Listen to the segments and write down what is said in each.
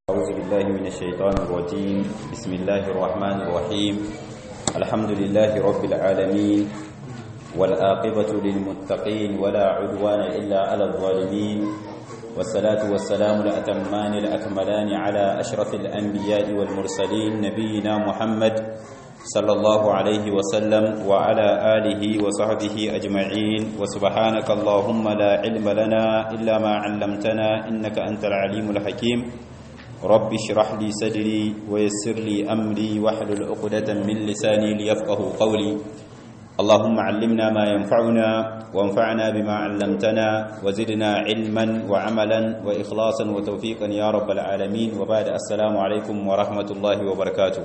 أعوذ بالله من الشيطان الرجيم بسم الله الرحمن الرحيم الحمد لله رب العالمين والآقبة للمتقين ولا عدوان إلا على الظالمين والصلاة والسلام الأتمان الأكملان على أشرف الأنبياء والمرسلين نبينا محمد صلى الله عليه وسلم وعلى آله وصحبه أجمعين وسبحانك اللهم لا علم لنا إلا ما علمتنا إنك أنت العليم الحكيم رب اشرح لي صدري ويسر لي أمري واحلل عقدة من لساني ليفقه قولي اللهم علمنا ما ينفعنا وانفعنا بما علمتنا وزدنا علما وعملا وإخلاصا وتوفيقا يا رب العالمين وبعد السلام عليكم ورحمة الله وبركاته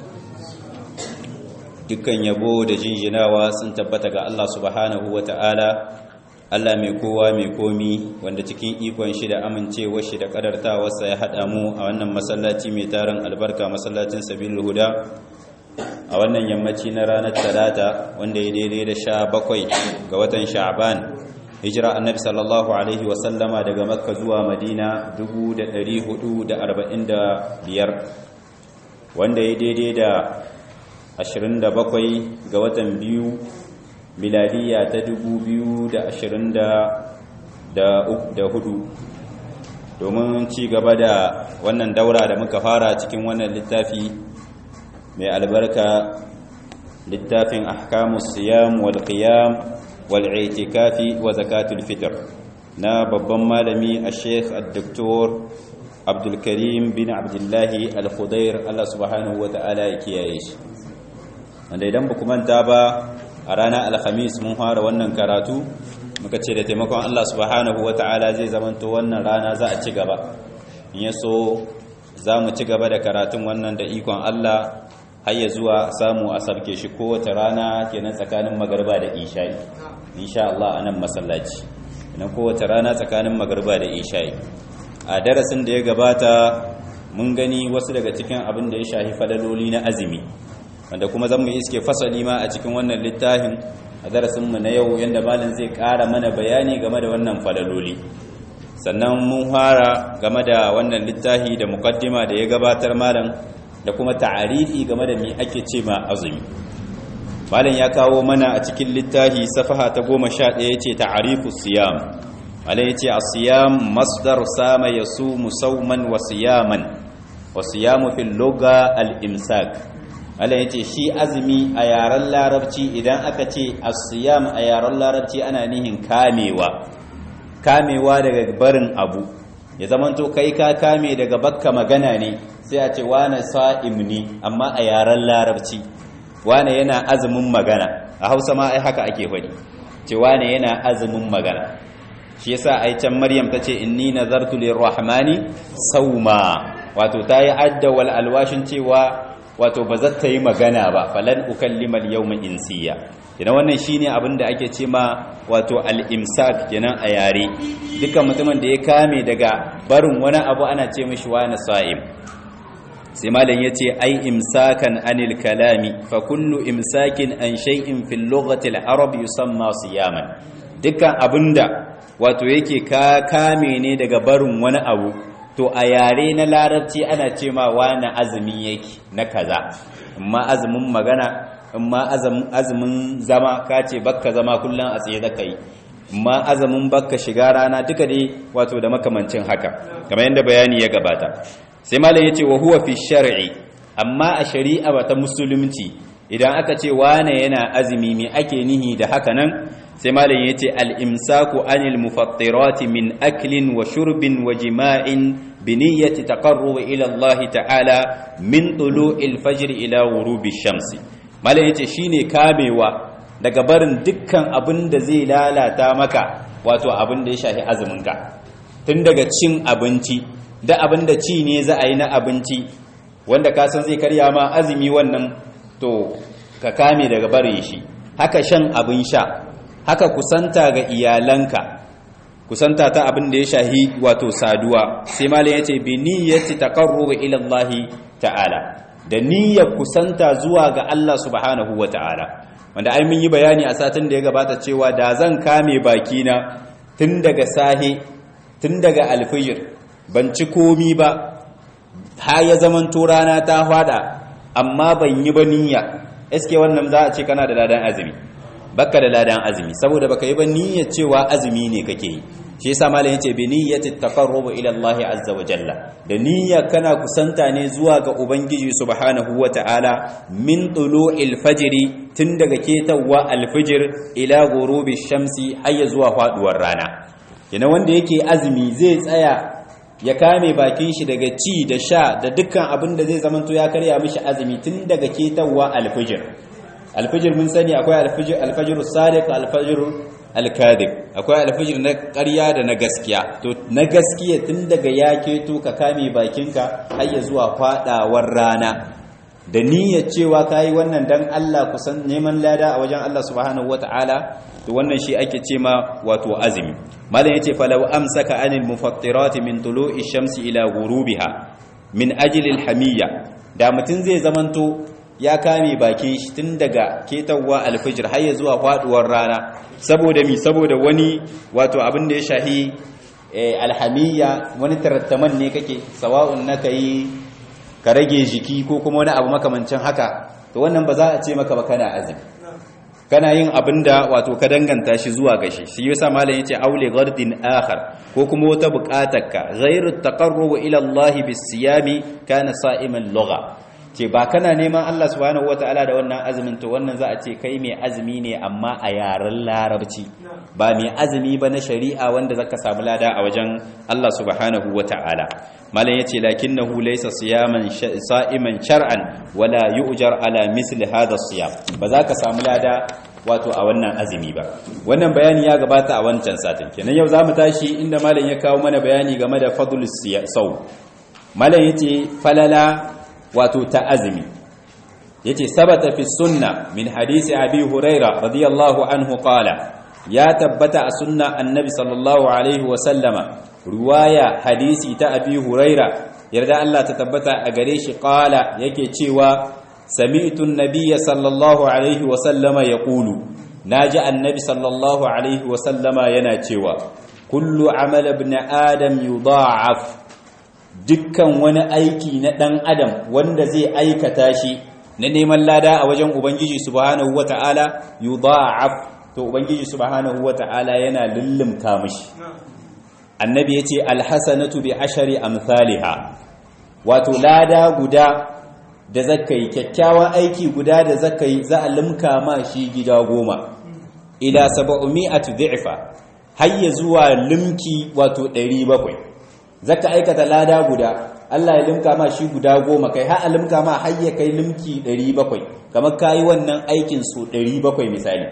dukkan yabo da jinjinawa sun tabbata ga Allah subhanahu wa ta'ala Allah mai kowa mai komi wanda cikin ikon shi da amincewar shi da kadartawarsa ya haɗa mu a wannan masallaci mai tarin albarka masallacin sabil huda a wannan yammaci na ranar talata wanda ya daidai da sha bakwai ga watan sha'ban hijira annabi sallallahu alaihi wasallama daga makka zuwa madina 445 wanda ya daidai da 27 ga watan biyu miladiya ta 2024 domin ci gaba da wannan daura da muka fara cikin wannan littafi mai albarka littafin ahkamus siyam wal qiyam wal i'tikafi wa zakatul fitr na babban malami a sheikh al-doktor abdulkarim bin abdullahi al-khudair Allah subhanahu wa ta'ala ya kiyaye shi wanda idan ba manta ba a ranar alhamis mun fara wannan karatu muka ce da taimakon Allah subhanahu ta'ala zai zamanto wannan rana za a ci gaba in ya so za mu ci gaba da karatun wannan da ikon Allah har ya zuwa samu a sarke shi kowace rana kenan tsakanin magarba da isha'i insha Allah a nan masallaci idan kowace rana tsakanin magarba da isha'i a darasin da ya gabata mun gani wasu daga cikin abin da ya shafi fadaloli na azumi wanda kuma zan mu iske fasali ma a cikin wannan littafin a darasinmu na yau yadda malin zai ƙara mana bayani game da wannan falaloli sannan mun fara game da wannan littafi da mukaddima da ya gabatar malam da kuma ta'arifi game da me ake ce ma azumi malam ya kawo mana a cikin littafi safaha ta goma sha ɗaya ce ta'arifu siyam malam ya ce a siyam masdar sama ya su musauman wa siyaman wa siyamu fil loga al-imsak Allah ya ce shi azumi a yaren larabci idan aka ce asiyam a yaren larabci ana nihin kamewa kamewa daga barin abu ya zamanto kai ka kame daga bakka magana ne sai a ce wane sa'im ne amma a yaren larabci wane yana azumin magana a hausa ma ai haka ake faɗi ce wane yana azumin magana shi yasa ai can maryam ta ce inni nazartu lirrahmani sauma wato ta yi adda wal alwashin cewa wato ba zata yi magana ba falan ukallimal yawma insiya kenan wannan shine abin da ake ce ma wato al-imsak kenan a yare dukkan mutumin da ya kame daga barin wani abu ana ce mishi wani sa'im sai malam yace ai imsakan anil kalami fa kullu imsakin an shay'in fil lughati al-arab yusamma siyaman dukkan abinda wato yake ka kame ne daga barin wani abu to a yare na larabci ana ce ma wani azumi yake na kaza amma azumin magana amma azumin zama ka ce bakka zama kullum a tsaye zaka yi amma azumin bakka shiga rana duka dai wato da makamancin haka kamar yadda bayani ya gabata sai malam yace wa huwa fi shar'i amma a shari'a ba ta musulunci idan aka ce wane yana azumi me ake nihi da haka nan sai malam yace al-imsaku anil mufattirati min aklin wa shurbin wa jima'in bi niyyati taqarrub ila Allah ta'ala min tulu'il fajr ila ghurubi shamsi malam yace shine kamewa daga barin dukkan abin da zai lalata maka wato abin da ya shafi azumin ka tun daga cin abinci da abin da ci ne za a yi na abinci wanda ka san zai karya ma azumi wannan to ka kame daga barin shi haka shan abin sha haka kusanta ga iyalanka kusanta ta abin da ya shahi wato saduwa sai malam yace bi niyyati taqarrub ila Allah ta'ala da niyyar kusanta zuwa ga Allah subhanahu wa ta'ala wanda ai mun yi bayani a satin da ya gabata cewa da zan kame bakina tun daga sahe tun daga alfijir ban ci komi ba ha ya zamanto rana ta fada amma ban yi ba niyya eske wannan za a ce kana da ladan azumi baka da ladan azumi saboda baka yi ba niyyar cewa azumi ne kake yi shi yasa malam yace bi niyyati taqarrub ila Allah azza wa jalla da niyya kana kusanta ne zuwa ga ubangiji subhanahu wa ta'ala min tulu'il fajri tun daga ketawa alfijir ila ghurubi shamsi har zuwa faduwar rana yana wanda yake azumi zai tsaya ya kame bakin shi daga ci da sha da dukkan abin da zai zamanto ya karya mishi azumi tun daga ketawa alfijir alfijir mun sani akwai alfijir alfajir sadiq alfajir alkadib akwai alfijir na ƙarya da na gaskiya to na gaskiya tun daga ya keto ka kame bakinka har ya zuwa fadawar rana da niyyar cewa kayi wannan dan Allah kusan neman lada a wajen Allah subhanahu wataala to wannan shi ake ce ma wato azumi malam yace falau amsaka anil mufattirati min tulu'i shamsi ila ghurubiha min ajli alhamiyya da mutun zai zamanto ya kame bakin shi tun daga ketawa alfijir har ya zuwa faduwar rana saboda mi saboda wani wato abin da ya shahi alhamiyya wani tarattaman ne kake sawa'un naka yi ka rage jiki ko kuma wani abu makamancin haka to wannan ba za a ce maka ba kana azumi kana yin abin da wato ka danganta shi zuwa gashi shi yasa malam yace aule gardin akhar ko kuma wata buƙatarka ghairu taqarrubu ila Allah bis-siyami kana sa'iman lugha ce ba kana neman Allah subhanahu wataala da wannan azumin to wannan za a ce kai mai azumi ne amma a yaren larabci ba mai azumi ba na shari'a wanda zaka samu lada a wajen Allah subhanahu wataala malam yace lakinnahu laysa siyaman sa'iman shar'an wala yu'jar ala misli hadha siyam ba za ka samu lada wato a wannan azumi ba wannan bayani ya gabata a wancan satin kenan yau zamu tashi inda malam ya kawo mana bayani game da fadlus saw malam yace falala wato ta azumi yace sabata fi sunna min hadisi abi huraira radiyallahu anhu qala ya tabbata a sunna annabi sallallahu alaihi wa sallama ruwaya hadisi ta abi huraira yarda Allah ta tabbata a gare shi qala yake cewa sami'tu an-nabiyya sallallahu alaihi wa sallama yaqulu naji annabi sallallahu alaihi wa sallama yana cewa kullu amal ibn adam yudha'af dukkan wani aiki na ɗan adam wanda zai aikata shi na neman lada a wajen ubangiji subhanahu wata'ala yudha'af to ubangiji subhanahu wata'ala yana lullumta mishi annabi yace alhasanatu bi ashari amsalha wato lada guda da zakai kyakkyawan aiki guda da zakai za a limka ma shi gida goma ila 700 dhi'fa hayya zuwa limki wato 700 zaka aikata lada guda Allah ya limka ma shi guda goma kai har a limka ma har ya kai limki 700 kamar kai wannan aikin su 700 misali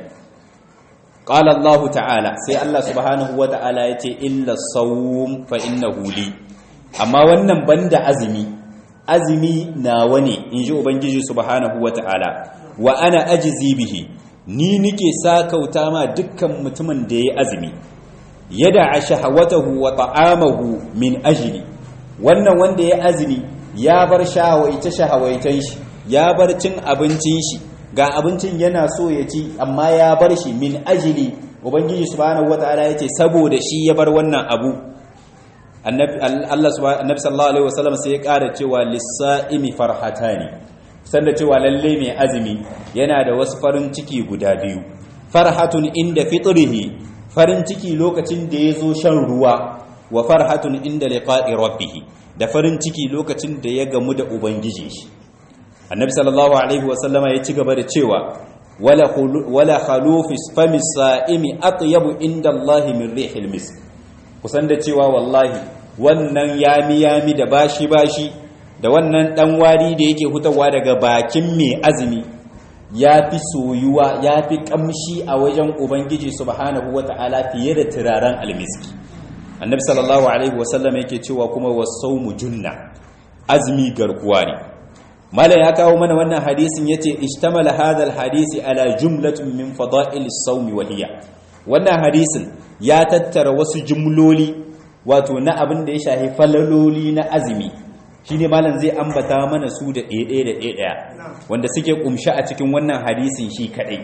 qala Allah ta'ala sai Allah subhanahu wa ta'ala yace illa sawm fa innahu li amma wannan banda azumi azumi nawa ne inji ubangiji subhanahu wa ta'ala wa ana ajzi bihi ni nike sakauta ma dukkan mutumin da yayi azumi yada a shahawatahu wa ta'amahu min ajli wannan wanda ya azumi ya bar shahawaita shahawaitan shi ya bar cin abincin shi ga abincin yana so ya ci amma ya bar shi min ajli ubangiji subhanahu wataala yace saboda shi ya bar wannan abu annabi Allah subhanahu annabi sallallahu alaihi wasallam sai ya ƙara cewa lis-sa'imi farhatani sanda cewa lalle mai azumi yana da wasu farin ciki guda biyu farhatun inda fitrihi farin ciki lokacin da ya zo shan ruwa wa farhatun inda liqa'i rabbih da farin ciki lokacin da ya gamu da ubangiji shi annabi sallallahu alaihi wasallama ya ci gaba da cewa wala wala khalufis famis sa'imi atyabu inda Allah min rihil misk kusan da cewa wallahi wannan yami yami da bashi bashi da wannan dan wari da yake hutawa daga bakin mai azumi ya fi soyuwa ya fi kamshi a wajen ubangiji subhanahu wata'ala fiye da turaren almiski annabi sallallahu alaihi wasallam yake cewa kuma wasaumu junna azumi garkuwa ne malam ya kawo mana wannan hadisin yace ishtamala hadha alhadisi ala jumlatin min fada'il as-sawm wa hiya wannan hadisin ya tattara wasu jumloli wato na abin da ya shafi falaloli na azumi shine malam zai ambata mana su da ɗaya da ɗaya wanda suke kumshi a cikin wannan hadisin shi kadai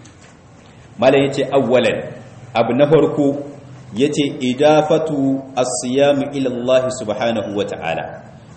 malam yace awwalan abu na farko yace idafatu as-siyam ila Allah subhanahu wa ta'ala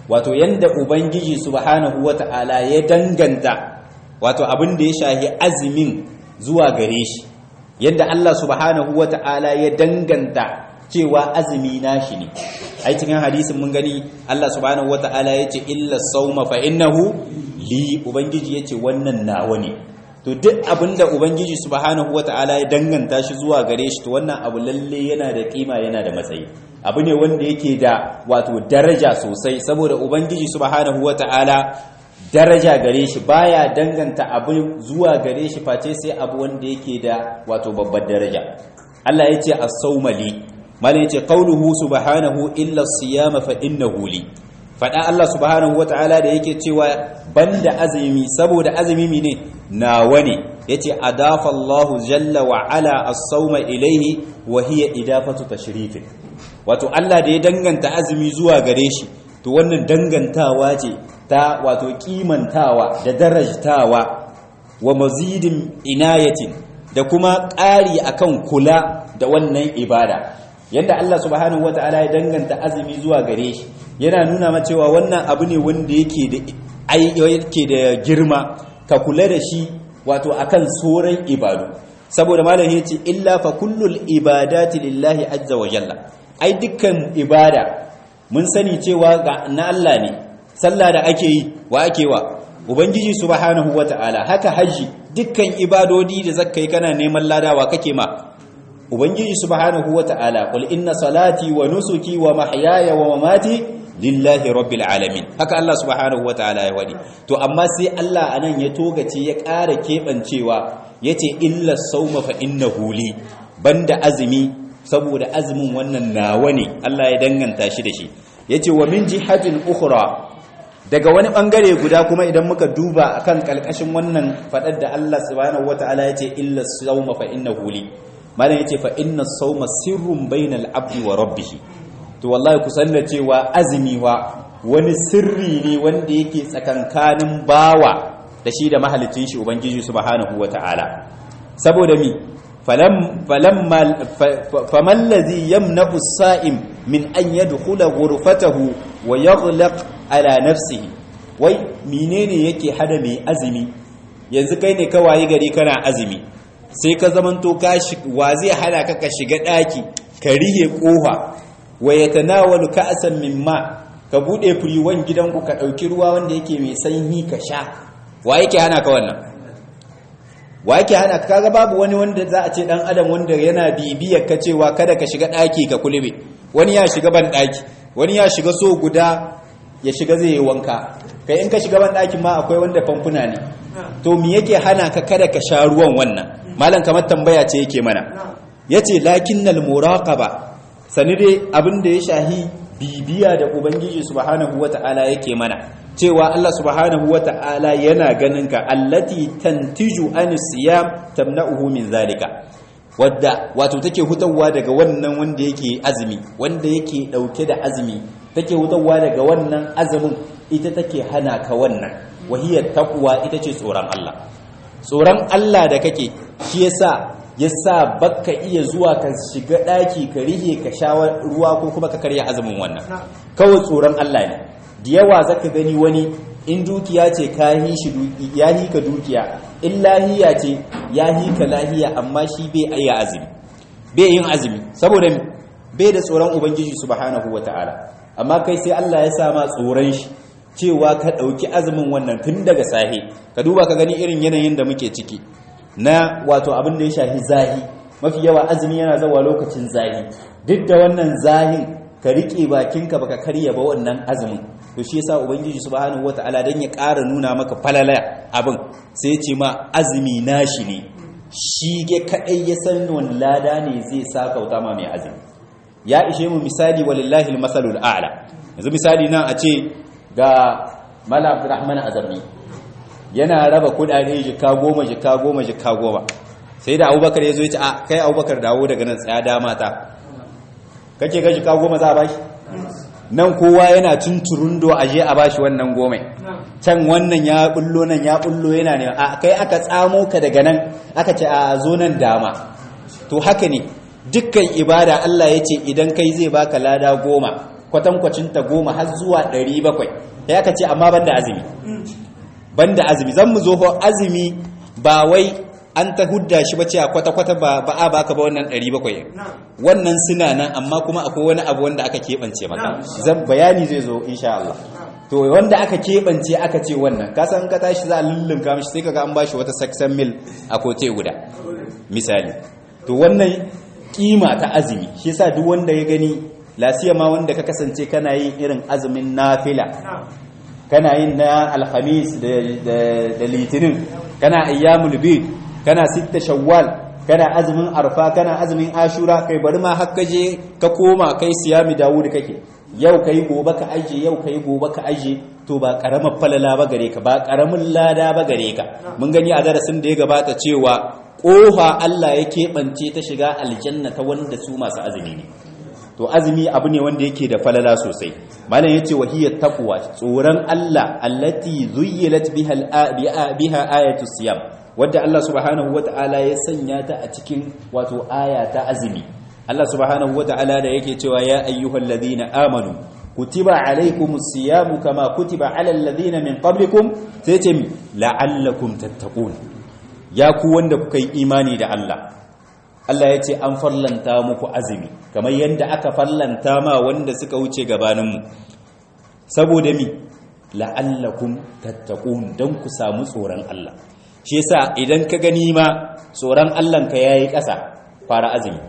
wato yanda ubangiji subhanahu wata'ala ya danganta wato abin da ya shahi azumin zuwa gare shi yadda Allah subhanahu wata'ala ya danganta cewa azumi nashi ne ai cikin hadisin mun gani Allah subhanahu wata'ala yace illa sawma fa innahu li ubangiji yace wannan nawa ne to duk abinda ubangiji subhanahu wata'ala ya danganta shi zuwa gare shi to wannan abu lalle yana da kima yana da matsayi abu ne wanda yake da wato daraja sosai saboda ubangiji subhanahu wata'ala daraja gare shi baya danganta abu zuwa gare shi face sai abu wanda yake da wato babbar daraja Allah yace as-sawmali malai yace qauluhu subhanahu illa as-siyama fa innahu li fada Allah subhanahu wataala da yake cewa banda azumi saboda azumi ne nawa ne yace adafa Allahu jalla wa ala as-sawma ilayhi wa hiya idafatu tashrifin wato Allah da ya danganta azumi zuwa gare shi to wannan dangantawa ce ta wato kimantawa da darajtawa wa mazidin inayatin da kuma ƙari akan kula da wannan ibada yadda Allah subhanahu wata'ala ya danganta azumi zuwa gare shi yana nuna ma cewa wannan abu ne wanda yake da yake da girma ka kula da shi wato akan sauran ibadu saboda malam yace illa fa kullul ibadati lillahi azza wa jalla ai dukkan ibada mun sani cewa ga na Allah ne sallah da ake yi wa ake wa ubangiji subhanahu wata'ala haka haji dukkan ibadodi da zakkai kana neman ladawa kake ma ubangiji subhanahu wata'ala qul inna salati wa nusuki wa mahyaya wa mamati lillahi rabbil alamin haka Allah subhanahu wata'ala ya wadi to amma sai Allah anan ya togace ya ƙara kebancewa yace illa sawma fa innahu li banda azumi saboda azumin wannan nawa ne Allah ya danganta shi da shi yace wa min jihatin ukhra daga wani bangare guda kuma idan muka duba akan kalkashin wannan fadar da Allah subhanahu wataala yace illa sawma fa innahu li malam yace fa inna sawma sirrun bainal abdi wa rabbih to wallahi ku san da cewa azumi wa wani sirri ne wanda yake tsakankanin bawa da shi da mahalicin shi ubangiji subhanahu wataala saboda mi falam falamma faman ladhi yamna'u as-sa'im min an yadkhula ghurfatahu wa yaghlaq ala nafsihi wai menene yake hada mai azumi yanzu kai ne ka wayi gari kana azumi sai ka zamanto ka wa zai hana ka ka shiga daki ka rihe kofa wa yatanawalu ka'san min ma ka bude firiwan gidanku ka dauki ruwa wanda yake mai sanyi ka sha wa yake hana ka wannan wa yake hana ka kaga babu wani wanda za a ce dan adam wanda yana bibiyar ka cewa kada ka shiga daki ka kulube wani ya shiga ban daki wani ya shiga so guda ya shiga zai yi wanka kai in ka shiga ban ɗakin ma akwai wanda famfuna ne to me yake hana ka kada ka sha ruwan wannan malam kamar tambaya ce yake mana yace lakinnal muraqaba sani dai abin da ya shahi bibiya da ubangiji subhanahu wata'ala yake mana cewa Allah subhanahu wata'ala yana ganin ka allati tantiju an siyam tamna'uhu min zalika wadda wato take hutawa daga wannan wanda yake azumi wanda yake dauke da azumi take hutawa daga wannan azumin ita take hana ka wannan wahiyar taqwa ita ce tsoron Allah tsoron Allah da kake shi yasa yasa bakka iya zuwa ka shiga daki ka rihe ka sha ruwa ko kuma ka karya azumin wannan kawai tsoron Allah ne da yawa zaka gani wani in dukiya ce ka yi shi ya yi ka dukiya in lahiya ce ya yi ka lahiya amma shi bai ayya azumi bai yin azumi saboda bai da tsoron ubangiji subhanahu wataala amma kai sai Allah ya sa ma tsoron shi cewa ka ɗauki azumin wannan tun daga sahe ka duba ka gani irin yanayin da muke ciki na wato abin da ya shafi zahi mafi yawa azumi yana zawa lokacin zahi duk da wannan zahin ka riƙe bakinka baka karya ba wannan azumin to shi yasa ubangiji subhanahu wataala dan ya ƙara nuna maka falala abin sai ya ce ma azumi nashi ne shi ge kadai ya san wani lada ne zai sa kauta ma mai azumi ya ishe mu misali walillahi almasalul a'la yanzu misali nan a ce ga mala abdurrahman azarni yana raba kudade jika goma jika goma jika goma sai da abubakar ya zo ya ce a kai abubakar dawo daga nan tsaya dama ta kake ga jika goma za a bashi nan kowa yana tunturundo a je a bashi wannan goma can wannan ya bullo nan ya bullo yana ne a kai aka tsamo ka daga nan aka ce a zo nan dama to haka ne dukkan ibada Allah ya ce idan kai zai baka lada goma kwatankwacin ta goma har zuwa 700 ya ka ce amma banda azumi banda azumi zan mu zo ho azumi ba wai an ta hudda shi bace a kwata-kwata ba ba a baka ba wannan 700 wannan suna nan amma kuma akwai wani abu wanda aka keɓance maka zan bayani zai zo insha Allah to wanda aka keɓance aka ce wannan ka san ka tashi za a lullunka mishi sai kaga an bashi wata saksan mil a kote guda misali to wannan kima ta azumi shi yasa duk wanda ya gani lasiya ma wanda ka kasance kana yin irin azumin nafila kana yin na alhamis da litinin kana ayyamul bid kana sitta shawwal kana azumin arfa kana azumin ashura kai bari ma har je ka koma kai siyami dawud kake yau kai gobe ka aje yau kai gobe ka aje to ba karamar falala ba gare ka ba karamin lada ba gare ka mun gani a darasin da ya gabata cewa kofa Allah ya keɓance ta shiga aljanna ta wanda su masu azumi ne to azumi abu ne wanda yake da falala sosai malam yace wahiyat taqwa tsoron Allah allati zuyyilat biha biha ayatu siyam wadda Allah subhanahu wata'ala ya sanya ta a cikin wato aya ta azumi Allah subhanahu wata'ala da yake cewa ya ayyuhalladhina amanu kutiba alaykumus siyamu kama kutiba alal ladina min qablikum sai ce la'allakum tattaqun ya ku wanda kuka yi imani da Allah Allah ya ce an farlanta muku azumi kamar yadda aka farlanta ma wanda suka wuce gabaninmu saboda mi la'allakum tattaqun dan ku samu tsoron Allah shi yasa idan ka gani ma tsoron Allah ka yayi ƙasa fara azumi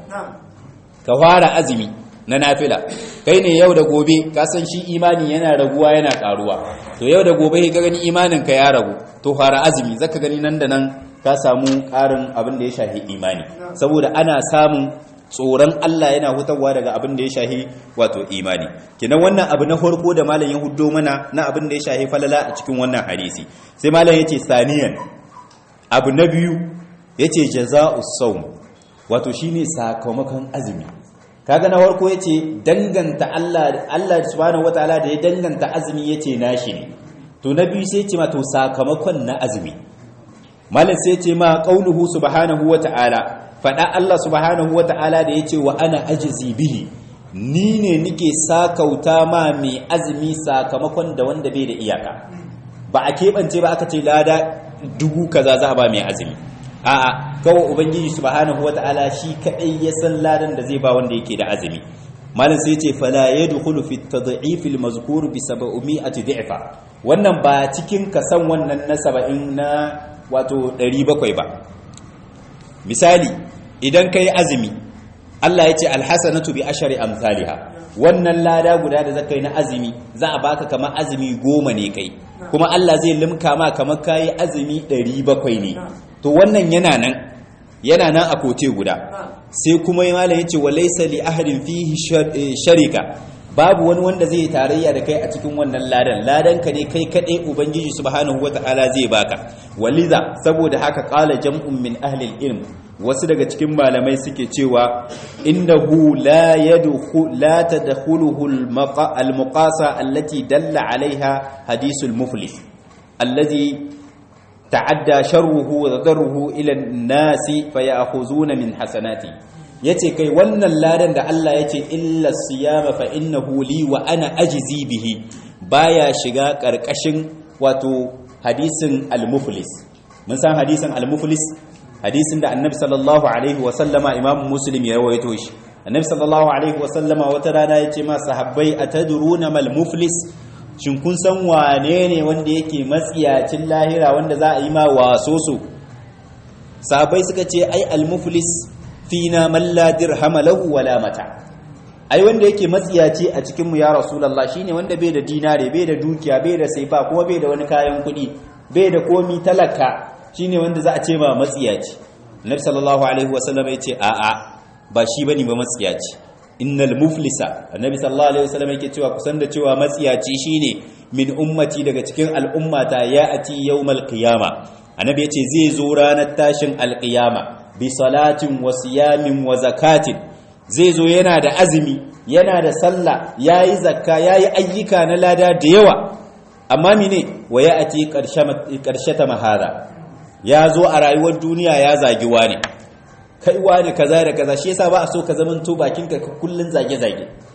ka fara azumi na nafila kai ne yau da gobe ka san shi imani yana raguwa yana karuwa to yau da gobe ka gani imanin ka ya ragu to fara azumi zaka gani nan da nan ka samu ƙarin abin da ya shahi imani saboda ana samun tsoron Allah yana hutawa daga abin da ya shahi wato imani kinan wannan abu na farko da malam ya huddo mana na abin da ya shahi falala a cikin wannan hadisi sai malam yace saniyan abu na biyu yace jaza'us sawm wato shine sakamakon azumi kaga na farko yace danganta Allah Allah subhanahu wataala da ya danganta azumi yace nashi ne to na biyu sai ce ma to sakamakon na azumi malam sai ce ma qauluhu subhanahu wataala fada Allah subhanahu wataala da yace wa ana ajzi bihi ni ne nike sakauta ma mai azumi sakamakon da wanda bai da iyaka ba a keɓance ba aka ce lada dubu kaza za a ba mai azumi a'a kawai ubangiji subhanahu wataala shi kadai ya san ladan da zai ba wanda yake da azumi malam sai ce fala yadkhulu fi at-tad'if al-mazkur bi 700 di'fa wannan ba cikin kasan wannan na 70 na wato 700 ba misali idan kai azumi Allah ya ce alhasanatu bi ashari amsalha wannan lada guda da zakai na azumi za a baka kamar azumi goma ne kai kuma Allah zai limka ma kamar kai azumi 700 ne to wannan yana nan yana nan a kote guda sai kuma malam yace walaysa li ahadin fihi sharika babu wani wanda zai tarayya da kai a cikin wannan ladan ladan ka ne kai kadai ubangiji subhanahu wataala zai baka waliza saboda haka qala jam'un min ahli ilm wasu daga cikin malamai suke cewa innahu la yadkhul la tadkhuluhu al-muqasa allati dalla alaiha hadithul muflis alladhi ta'adda sharruhu wa darruhu ila an-nasi fayakhuzuna min hasanati yace kai wannan ladan da Allah yace illa siyama fa innahu li wa ana ajzi bihi baya shiga karkashin wato hadisin al-muflis mun san hadisin al-muflis hadisin da annabi sallallahu alaihi wa sallama imamu muslim ya rawaito shi annabi sallallahu alaihi wa sallama wata rana yace ma sahabbai atadruna mal muflis shin kun san wane ne wanda yake matsiyacin lahira wanda za a yi ma wasoso sahabbai suka ce ai al-muflis fina man la dirhama lahu wala mata ai wanda yake matsiyaci a cikin mu ya rasulullah shine wanda bai da dinare bai da dukiya bai da saifa kuma bai da wani kayan kuɗi bai da komi talaka shine wanda za a ce ma matsiyaci annabi sallallahu alaihi wasallam ya ce a'a ba shi bane ba matsiyaci innal muflisa annabi sallallahu alaihi wasallam yake cewa kusan da cewa matsiyaci shine min ummati daga cikin al'ummata ya ati yawmal qiyama annabi yace zai zo ranar tashin alqiyama bi salatin wa siyamin wa zakatin zai zo yana da azumi yana da sallah yayi zakka yayi ayyuka na lada da yawa amma mine wa ya ati karshata mahada ya zo a rayuwar duniya ya zagi wani kai wani kaza da kaza shi yasa ba a so ka zaman to bakin ka kullun zage zage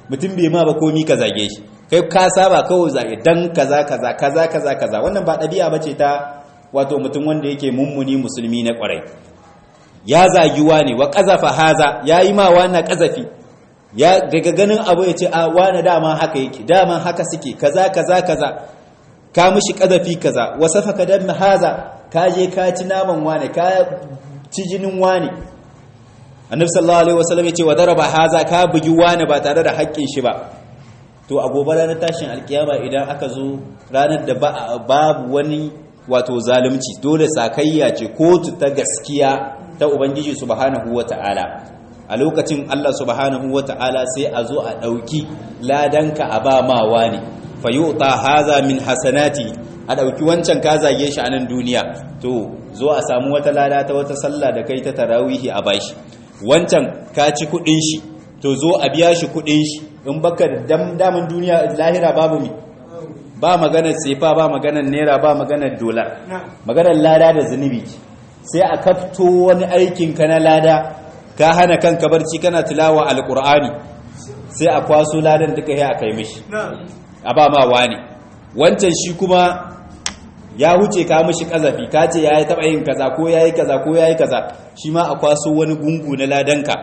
mutum bai ma ba komi ka zage shi kai ka saba kawai zage dan kaza kaza kaza kaza kaza wannan ba ɗabi'a bace ta wato mutum wanda yake mummuni musulmi na kwarai ya zagi wani wa qazafa haza yayi ma wani qazafi ya daga ganin abu ya ce a wani dama haka yake dama haka suke kaza kaza kaza ka mishi qazafi kaza wasafaka dam haza ka je ka ci naman wani ka ci jinin wani annabi sallallahu alaihi wasallam yace wa daraba haza ka bugi wani ba tare da haƙƙin shi ba to a gobe ranar tashin alkiyama idan aka zo ranar da babu wani wato zalunci dole sakayya ce kotu ta gaskiya ta ubangiji subhanahu wata'ala a lokacin Allah subhanahu wata'ala sai a zo a ɗauki ladanka a ba ma wani fayuta haza min hasanati a ɗauki wancan ka zage shi a nan duniya to zo a samu wata lada ta wata sallah da kai ta tarawihi a bashi wancan ka ci kuɗin shi to zo a biya shi kuɗin shi in baka da daman duniya lahira babu mi ba maganar sefa ba maganar naira ba maganar dolar maganar lada da zunubi sai a kafto wani aikin ka na lada ka hana kanka barci kana tilawa alqur'ani sai a kwaso ladan duka ya kai mishi a ba ma wani wancan shi kuma ya huce ka mishi kazafi ka ce yayi taba yin kaza ko yayi kaza ko yayi kaza shi ma a kwaso wani gungu na ladanka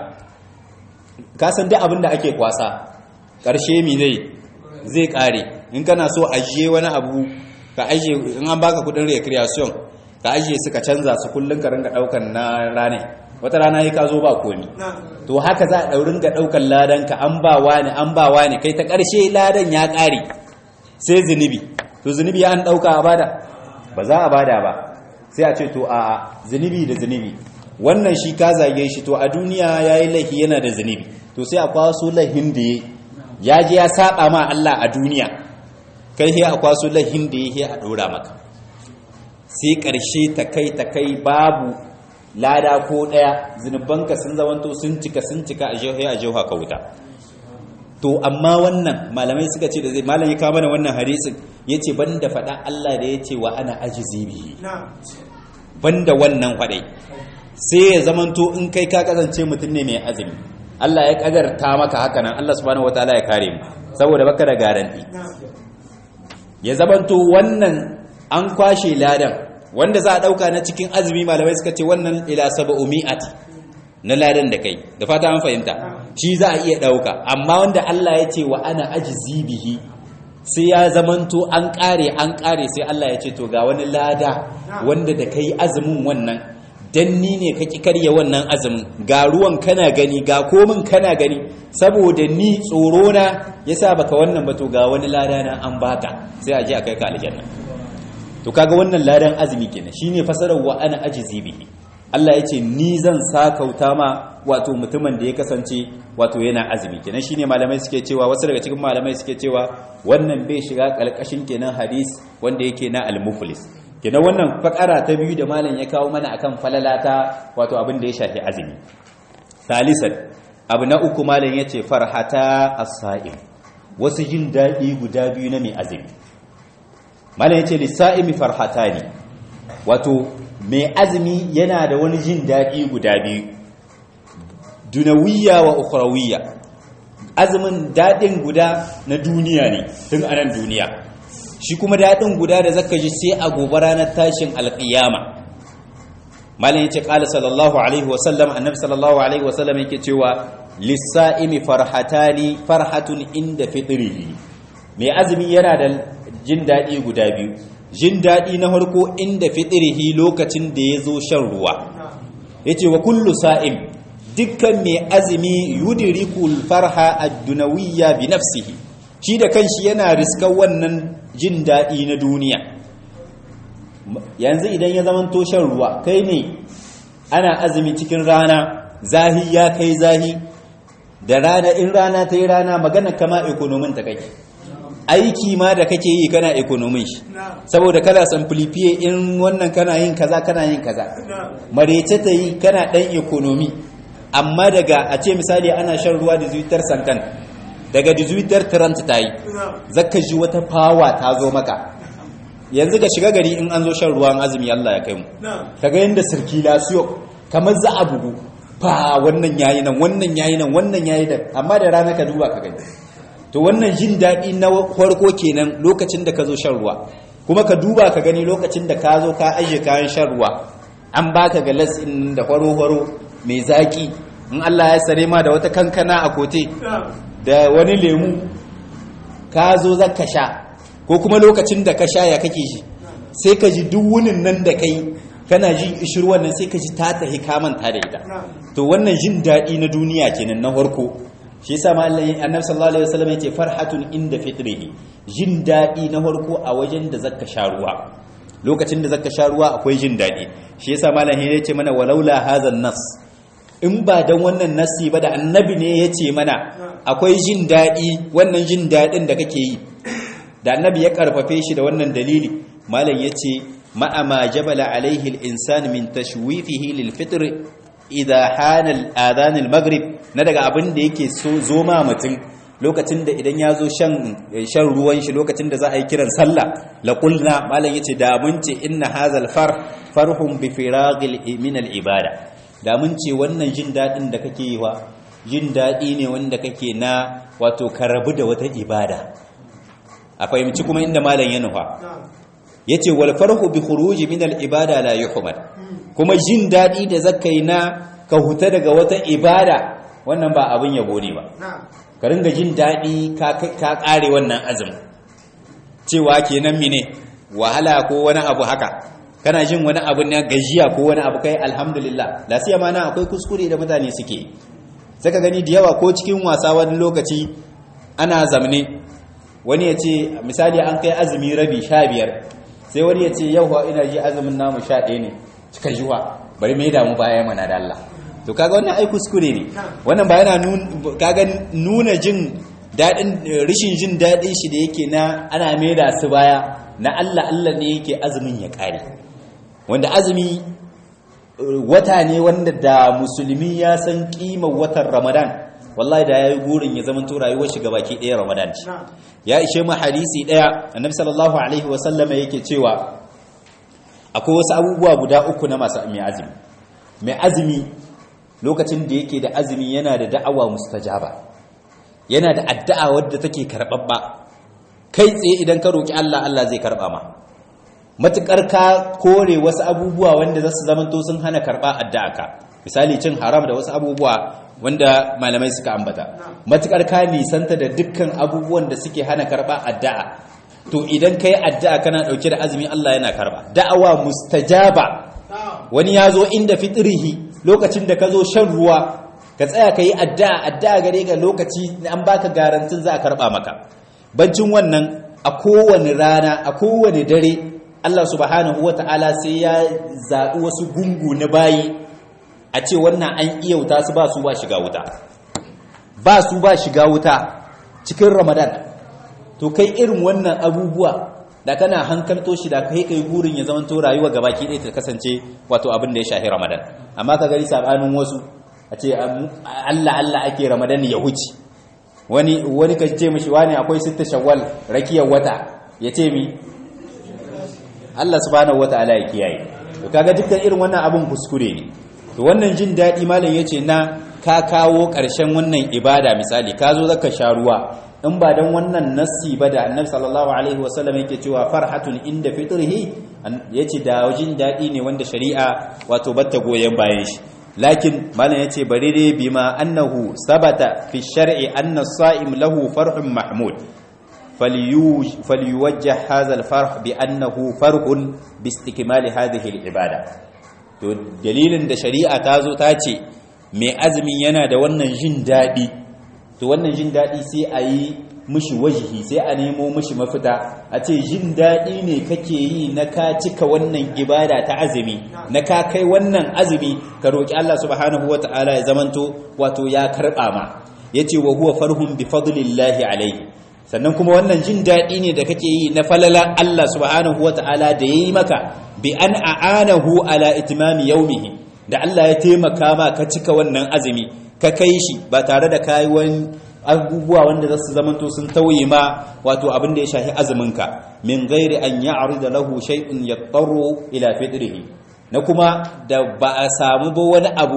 ka san duk abin da ake kwasa ƙarshe mi zai zai ƙare in kana so ajiye wani abu ka ajiye in an baka kudin recreation ka ajiye su ka canza su kullum ka ringa ɗaukan na rane wata rana yi ka zo ba komi to haka za a ɗaurin ga ɗaukan ladan ka an ba wani an ba wani kai ta ƙarshe ladan ya ƙare sai zunubi to zunubi ya an ɗauka a bada ba za a bada ba sai a ce to a zunubi da zunubi wannan shi ka zage shi to a duniya ya yi laifi yana da zunubi to sai a kwaso laifin da ya je ya saba ma Allah a duniya kai he a kwaso laifin da ya he a ɗora maka sai ƙarshe ta kai ta kai babu lada ko ɗaya zunubanka sun zamanto sun cika sun cika a jihohi a jihoha ka wuta to amma wannan malamai suka ce da zai malam ya kawo mana wannan hadisin ya ce banda faɗa Allah da ya ce wa ana ajizi bihi banda wannan faɗai sai ya zamanto in kai ka kasance mutum ne mai azumi Allah ya kadarta maka haka nan Allah subhanahu wataala ya kare mu saboda baka da garanti ya zamanto wannan an kwashe ladan wanda za a dauka na cikin azumi malamai suka ce wannan ila sab'umi'ati na ladan da kai da fata an fahimta shi za a iya dauka amma wanda Allah ya ce wa ana ajzi bihi sai ya zamanto an kare an kare sai Allah ya ce to ga wani lada wanda da kai azumin wannan dan ni ne ka karya wannan azumin ga ruwan kana gani ga komin kana gani saboda ni tsoro na yasa baka wannan ba to ga wani lada na an baka sai a je a kai ka aljanna to kaga wannan ladan azumi kenan shine fasarar wa ana ajizi bihi Allah ya ce ni zan sakauta ma wato mutumin da ya kasance wato yana azumi kenan shine malamai suke cewa wasu daga cikin malamai suke cewa wannan bai shiga kalkashin kenan hadis wanda yake na al-muflis kenan wannan fakara ta biyu da malam ya kawo mana akan falalata wato abin da ya shafi azumi salisan abu na uku malam yace farhata as-sa'im wasu jin dadi guda biyu na mai azumi malam yace lis-sa'imi farhatani wato mai azumi yana da wani jin dadi guda biyu dunawiyya wa ukhrawiyya azumin dadin guda na duniya ne tun anan duniya shi kuma daɗin guda da zaka ji sai a gobe ranar tashin alƙiyama malin yace qala sallallahu alaihi wa sallam annabi sallallahu alaihi wa sallam yake cewa lis-sa'imi farhatani farhatun inda fitrihi mai azumi yana da jin daɗi guda biyu jin daɗi na farko inda fitrihi lokacin da ya zo shan ruwa yace wa kullu sa'im dukkan mai azumi yudrikul farha ad-dunawiyya bi nafsihi shi da kanshi yana riskar wannan jin daɗi na duniya yanzu idan ya zama shan ruwa kai ne ana azumi cikin rana zahi ya kai zahi da rana in rana ta yi rana magana kama ekonomin ta kake aiki ma da kake yi kana ekonomin shi saboda kana samplifiye in wannan kana yin kaza kana yin kaza marece ta yi kana ɗan ekonomi amma daga a ce misali ana shan ruwa da zuwitar sankan daga dizuitar trant ta yi zaka ji wata fawa ta zo maka yanzu ga shiga gari in an zo shan ruwan azumi Allah ya kai mu kaga yanda circulation kamar za a bugu fa wannan yayi nan wannan yayi nan wannan yayi nan amma da rana ka duba ka gani to wannan jin daɗi na farko kenan lokacin da ka zo shan ruwa kuma ka duba ka gani lokacin da ka zo ka ajiye kayan shan ruwa an baka galas in da horo-horo mai zaki in Allah ya sare ma da wata kankana a kote da wani lemu ka zo zaka sha ko kuma lokacin da ka sha ya kake shi sai ka ji duk wunin nan da kai kana ji ishirwan nan sai ka ji ta tahi kamanta da ita to wannan jin daɗi na duniya kenan na farko shi yasa ma Allah annabi sallallahu alaihi wasallam yace farhatun inda fitrihi jin daɗi na farko a wajen da zaka sha ruwa lokacin da zaka sha ruwa akwai jin daɗi shi yasa malam ya ce mana walaula hadha nas in ba dan wannan nasi ba da annabi ne ya ce mana akwai jin daɗi wannan jin daɗin da kake yi da annabi ya karfafe shi da wannan dalili malam ya ce ma'ama jabala alaihi al-insan min tashwifihi lil fitr idha hana al-adhan al-maghrib na daga abin da yake so zo ma mutum lokacin da idan ya zo shan shan ruwan shi lokacin da za a yi kiran sallah la qulna malam yace da mun ce inna hazal far farhum bi firagil min al ibada da mun ce wannan jin dadin da kake yi wa jin dadi ne wanda kake na wato ka rabu da wata ibada a fahimci kuma inda malam ya nufa yace wal farhu bi khuruji min al ibada la yuhmad kuma jin dadi da zakai na ka huta daga wata ibada wannan ba abin yabo ne ba ka ringa jin daɗi ka ƙare wannan azumin cewa kenan mine wahala ko wani abu haka kana jin wani abu na gajiya ko wani abu kai alhamdulillah lasiya ma na akwai kuskure da mutane suke saka gani da yawa ko cikin wasa wani lokaci ana zamne wani ya ce misali an kai azumi rabi sha biyar sai wani ya ce yau ina ji azumin namu sha ɗaya ne cika jiwa bari mai damu baya mana da Allah to kaga wannan ai kuskure ne wannan ba yana kaga nuna jin dadin rishin jin dadin shi da yake na ana maida su baya na Allah Allah ne yake azumin ya kare wanda azumi wata ne wanda da musulmi ya san kimar watan Ramadan wallahi da yayi gurin ya zaman to rayuwar shi gabaki ɗaya Ramadan ce ya ishe mu hadisi ɗaya annabi sallallahu alaihi wa sallama yake cewa akwai wasu abubuwa guda uku na masu mai azumi mai azumi lokacin da yake da azumi yana da da'awa mustajaba yana da addu'a wadda take karɓaɓɓa kai tsaye idan ka roƙi Allah Allah zai karɓa ma matuƙar ka kore wasu abubuwa wanda za su zamanto sun hana karɓa addu'a ka misali cin haram da wasu abubuwa wanda malamai suka ambata matuƙar ka nisanta da dukkan abubuwan da suke hana karɓa addu'a to idan kai addu'a kana ɗauke da azumi Allah yana karɓa da'awa mustajaba wani ya zo inda fitrihi lokacin da ka zo shan ruwa ka tsaya ka yi addu'a addu'a gare ga lokaci an baka garantin za a karɓa maka bancin wannan a kowane rana a kowane dare Allah subhanahu wa ta'ala sai ya zaɓi wasu gungu na bayi a ce wannan an iya wuta su ba su ba shiga wuta ba su ba shiga wuta cikin ramadan to kai irin wannan abubuwa da kana hankalto shi da kai kai burin ya zama to rayuwa gabaki ɗaya ta kasance wato abin da ya shahi ramadan amma ka gari sabanin wasu a ce Allah Allah ake ramadan ya huce wani wani ka ce mishi wani akwai sitta shawwal rakiyar wata ya ce mi Allah subhanahu wataala ya kiyaye to kaga dukkan irin wannan abun kuskure ne to wannan jin daɗi malam yace na ka kawo ƙarshen wannan ibada misali ka zo zaka sha ruwa in ba dan wannan nassi ba da annabi sallallahu alaihi wasallam yake cewa farhatun inda fitrihi yace da jin daɗi ne wanda shari'a wato batta goyen bayan shi lakin malam yace bari dai bima annahu sabata fi shar'i anna as-sa'im lahu farhun mahmud فليوجه هذا الفرح بأنه فرح باستكمال هذه العبادة to dalilin da shari'a ta zo ta ce mai azumi yana da wannan jin daɗi to wannan jin daɗi sai a yi mishi wajihi sai a nemo mishi mafita a ce jin daɗi ne kake yi na ka cika wannan ibada ta azumi na ka kai wannan azumi ka roƙi Allah subhanahu wa ta'ala ya zamanto wato ya karɓa ma yace wa huwa farhun bi fadlillahi alaihi sannan kuma wannan jin daɗi ne da kake yi na falala Allah subhanahu wata'ala da ya yi maka bi an a'anahu ala itimami yaumihi da Allah ya taimaka ma ka cika wannan azumi ka kai shi ba tare da kayi wani abubuwa wanda za su zamanto sun tauye ma wato abin da ya shafi azuminka min gairi an ya'rida lahu shay'un yattaru ila fitrihi na kuma da ba a samu ba wani abu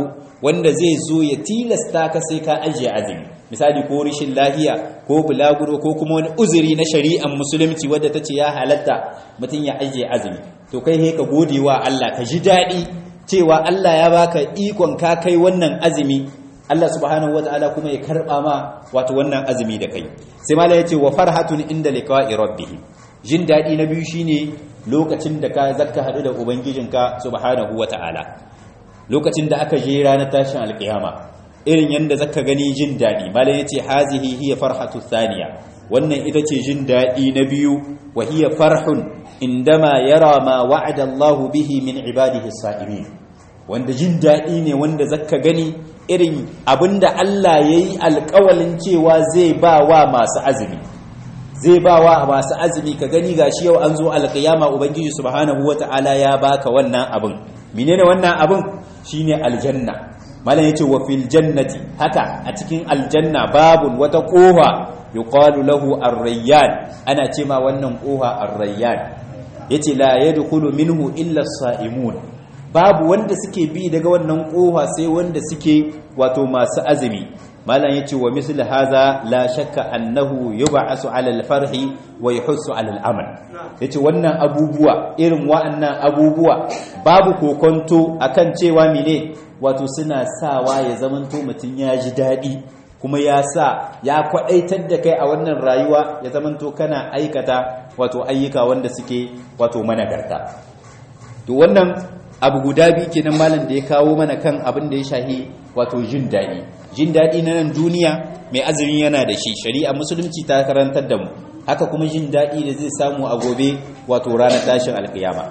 wanda zai zo ya tilasta ka sai ka ajiye azumi misali ko rishin lahiya ko bulaguro ko kuma wani uzuri na shari'ar musulunci wadda ta ce ya halatta mutum ya ajiye azumi to kai he ka gode wa Allah ka ji daɗi cewa Allah ya baka ikon ka kai wannan azumi Allah subhanahu wataala kuma ya karba ma wato wannan azumi da kai sai mala yace wa farhatun inda liqa'i rabbih jin daɗi na biyu shine lokacin da ka zakka hadu da ubangijinka subhanahu wataala lokacin da aka je ranar tashin alkiyama irin yanda zaka gani jin daɗi malam yace hazihi hiya farhatu thaniya wannan ita ce jin daɗi na biyu wa hiya farhun indama yara ma wa'ada Allah bihi min ibadihi sa'imin wanda jin daɗi ne wanda zaka gani irin abinda Allah yayi alƙawalin cewa zai ba wa masu azumi zai ba wa masu azumi ka gani gashi yau an zo alƙiyama ubangiji subhanahu wata'ala ya baka wannan abin menene wannan abin shine aljanna malam yace wa fil jannati haka a cikin aljanna babun wata kofa yuqalu lahu ar-rayyan ana ce ma wannan kofa ar-rayyan yace la yadkhulu minhu illa as-sa'imun babu wanda suke bi daga wannan kofa sai wanda suke wato masu azumi malam yace wa misl haza la shakka annahu yub'asu 'ala al-farhi wa yuhassu 'ala al-amal yace wannan abubuwa irin wa'annan abubuwa babu kokonto akan cewa mene wato suna sawa ya zamanto mutun ya ji dadi kuma ya sa ya kwadaitar da kai a wannan rayuwa ya zamanto kana aikata wato ayyuka wanda suke wato managarta to wannan abu guda biyu kenan malam da ya kawo mana kan abin da ya shahi wato jin daɗi jin daɗi na nan duniya mai azumi yana da shi shari'a musulunci ta karantar da mu haka kuma jin daɗi da zai samu a gobe wato ranar tashin alkiyama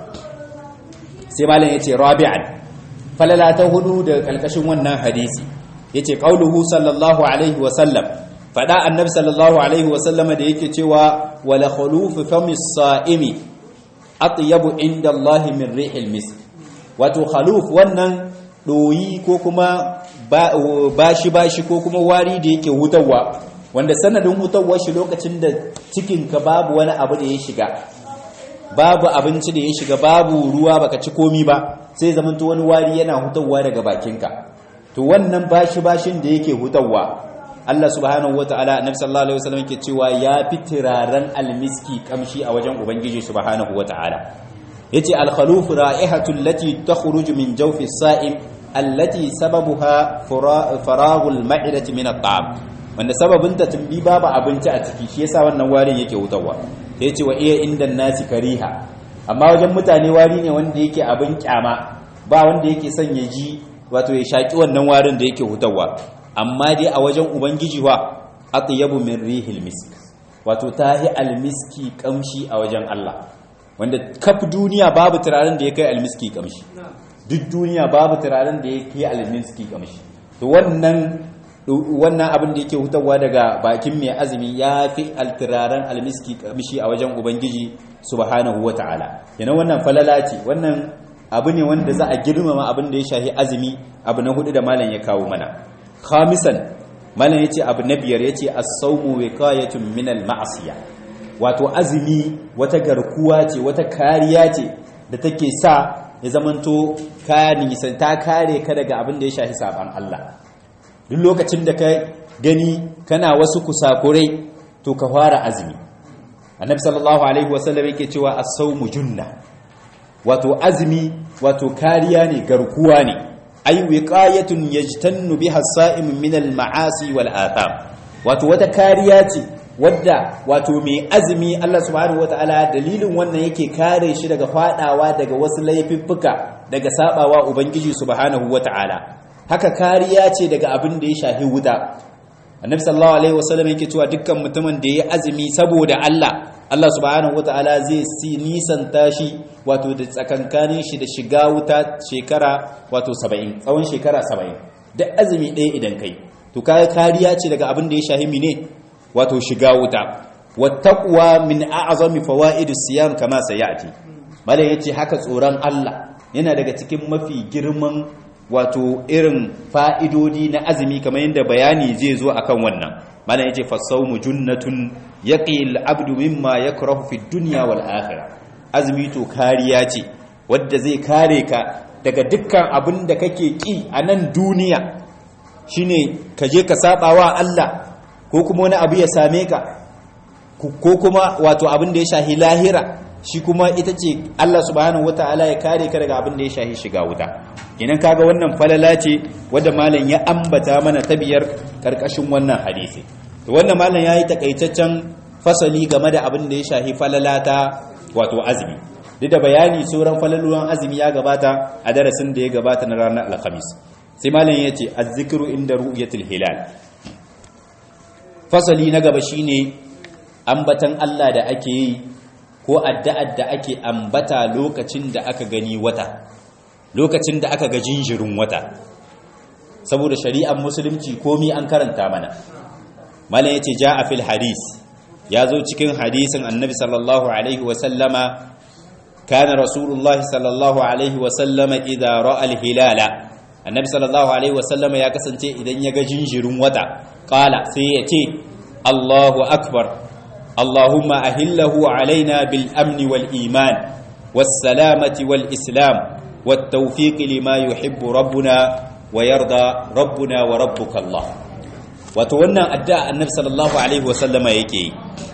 sai malam ya ce rabi'an falala ta hudu da kalkashin wannan hadisi ya ce ƙauluhu sallallahu alaihi wasallam faɗa annabi sallallahu alaihi wasallam da yake cewa wala khulufu famis sa'imi atyabu inda Allah min rihil misk wato khaluf wannan doyi ko kuma bashi bashi ko kuma wari da yake hutawa wanda sanadin hutawar shi lokacin da cikinka babu wani abu da ya shiga babu abinci da ya shiga babu ruwa baka ci komi ba sai zamanto wani wari yana hutawa daga bakinka to wannan bashi bashin da yake hutawa Allah subhanahu wataala annabi sallallahu alaihi wasallam yake cewa ya fi turaren almiski kamshi a wajen ubangiji subhanahu wataala yace al-khaluf ra'ihatu allati takhruju min jawfi as-sa'im allati sababuha faraghu al-ma'idati min at-ta'am wanda sababin ta tumbi babu abinci a ciki shi yasa wannan warin yake hutawa sai yace wa iya inda nasi kariha amma wajen mutane wari ne wanda yake abin kyama ba wanda yake son ya ji wato ya shaki wannan warin da yake hutawa amma dai a wajen ubangiji wa atyabu min rihil misk wato tahi almiski kamshi a wajen Allah wanda kaf duniya babu turaren da ya kai almiski kamshi duk duniya babu turaren da ya kai almiski kamshi to wannan wannan abin da yake hutawa daga bakin mai azumi ya fi alturaren almiski kamshi a wajen ubangiji subhanahu wataala yana wannan falala ce wannan abu ne wanda za a girmama abin da ya shahi azumi abu na hudu da malam ya kawo mana khamisan malam yace abu na biyar yace as-sawmu wiqayatun min al-ma'siyah wato azumi wata garkuwa ce wata kariya ce da take sa ya zamanto ka nisan ta kare ka daga abin da ya shafi saban Allah duk lokacin da ka gani kana wasu kusakurai to ka fara azumi annabi sallallahu alaihi wasallam yake cewa as-sawmu junna wato azumi wato kariya ne garkuwa ne ay wiqayatun yajtannu biha as-sa'im min al-ma'asi wal atham wato wata kariya ce wadda wato mai azumi Allah subhanahu wataala dalilin wannan yake kare shi daga fadawa daga wasu laifuffuka daga sabawa ubangiji subhanahu wataala haka kariya ce daga abin da ya shafi wuta annabi sallallahu alaihi wasallam yake cewa dukkan mutumin da ya azumi saboda Allah Allah subhanahu wataala zai si nisanta shi wato da tsakankanin shi da shiga wuta shekara wato 70 tsawon shekara 70 da azumi ɗaya idan kai to kai kariya ce daga abin da ya shafi mine wato shiga wuta wattaqwa min a'zami fawaidis siyam kama sayati malai yace haka tsoron Allah yana daga cikin mafi girman wato irin fa'idodi na azumi kamar yadda bayani zai zo akan wannan malai yace fasawmu junnatun yaqil abdu mimma yakrahu fi dunya wal akhirah azumi to kariya ce wadda zai kare ka daga dukkan abin da kake ki a nan duniya shine ka je ka saba wa Allah ko kuma wani abu ya same ka ko kuma wato abin da ya shahi lahira shi kuma ita ce Allah subhanahu wata'ala ya kare ka daga abin da ya shahi shiga wuta idan kaga wannan falala ce wadda malam ya ambata mana ta biyar karkashin wannan hadisi to wannan malam yayi takaitaccen fasali game da abin da ya shahi falala ta wato azumi duk da bayani sauran falaluwan azumi ya gabata a darasin da ya gabata na ranar alhamis sai malam ya ce azzikru inda ru'yatul hilal fasali na gaba shine ambatan Allah da ake yi ko addu'ar da ake ambata lokacin da aka gani wata lokacin da aka ga jinjirin wata saboda shari'ar musulunci komi an karanta mana malam yace ja'a fil hadis ya zo cikin hadisin annabi sallallahu alaihi wa sallama kana rasulullah sallallahu alaihi wa sallama idza ra'a al hilala annabi sallallahu alaihi wa sallama ya kasance idan ya ga jinjirin wata qala sai ya ce Allahu akbar اللهم أهله علينا بالأمن والإيمان والسلامة والإسلام والتوفيق لما يحب ربنا ويرضى ربنا وربك الله وتوانا أداء النبي صلى الله عليه وسلم يكي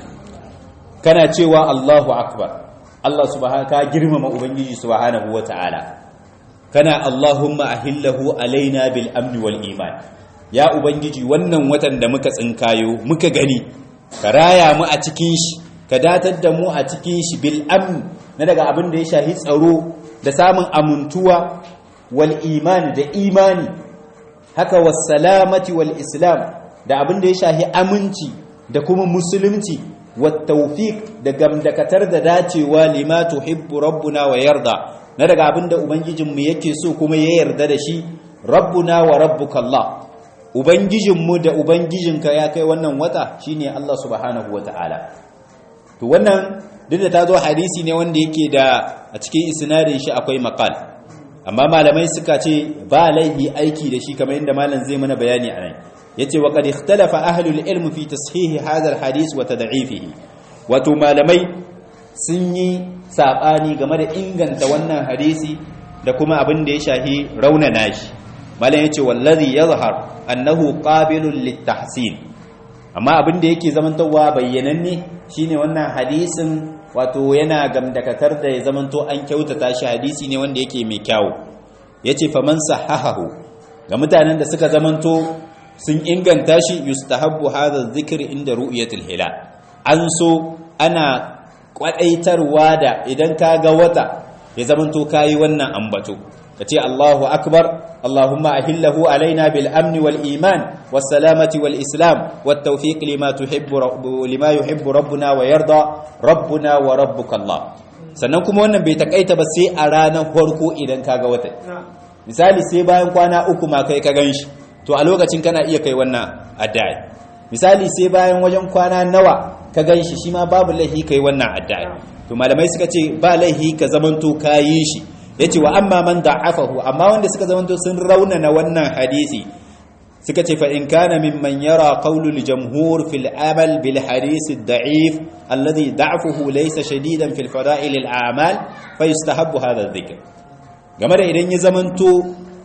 كان تشوى الله أكبر الله سبحانه كجرم ما أبنجي سبحانه وتعالى كان اللهم أهله علينا بالأمن والإيمان يا أبنجي ونن وتن دمك سنكايو مك غني ka raya mu a cikin shi ka datar da mu a cikin shi bil amn na daga abin da ya shahi tsaro da samun amintuwa wal imani da imani haka was salamati wal islam da abin da ya shahi aminci da kuma musulunci wat tawfiq da gamdakatar da dacewa lima tuhibbu rabbuna wa yarda na daga abin da ubangijinmu yake so kuma ya yarda da shi rabbuna wa rabbukallah ubangijinmu da ubangijinka ya kai wannan wata shine Allah subhanahu wata'ala to wannan duk da ta zo hadisi ne wanda yake da a cikin isnadin shi akwai maqal amma malamai suka ce ba laihi aiki da shi kamar yadda malam zai mana bayani anan yace wa qad ikhtalafa ahlul ilm fi tashihi hadha alhadith wa tad'ifihi wato malamai sun yi sabani game da inganta wannan hadisi da kuma abin da ya shahi raunana shi malam yace wallazi yazhar annahu qabilun litahsin amma abin da yake zamantowa bayyananne shine wannan hadisin wato yana gamdakatar da ya zamanto an kyautata shi hadisi ne wanda yake mai kyawu yace faman sahahahu ga mutanen da suka zamanto sun inganta shi yustahabbu hadha dhikr inda ru'yatil hilal an so ana kwadaitarwa da idan ka ga wata ya zamanto kayi wannan ambato kace Allahu akbar Allahumma ahillahu alaina bil amni wal iman was salamati wal islam wat tawfiq lima tuhibbu lima yuhibbu rabbuna wa yarda rabbuna wa rabbuka Allah sannan kuma wannan bai takaita ba sai a ranar farko idan kaga wata misali sai bayan kwana uku ma kai ka ganshi to a lokacin kana iya kai wannan addu'a misali sai bayan wajen kwana nawa ka ganshi shi ma babu laihi kai wannan addu'a to malamai suka ce ba laihi ka zamanto kayi shi yace wa amma man da'afahu amma wanda suka zamanto sun raunana wannan hadisi suka ce fa in kana mimman yara qawlul jamhur fil amal bil hadith ad-da'if alladhi da'fuhu laysa shadidan fil fada'il al a'mal fa yustahabbu hadha adh-dhikr game da idan ya zamanto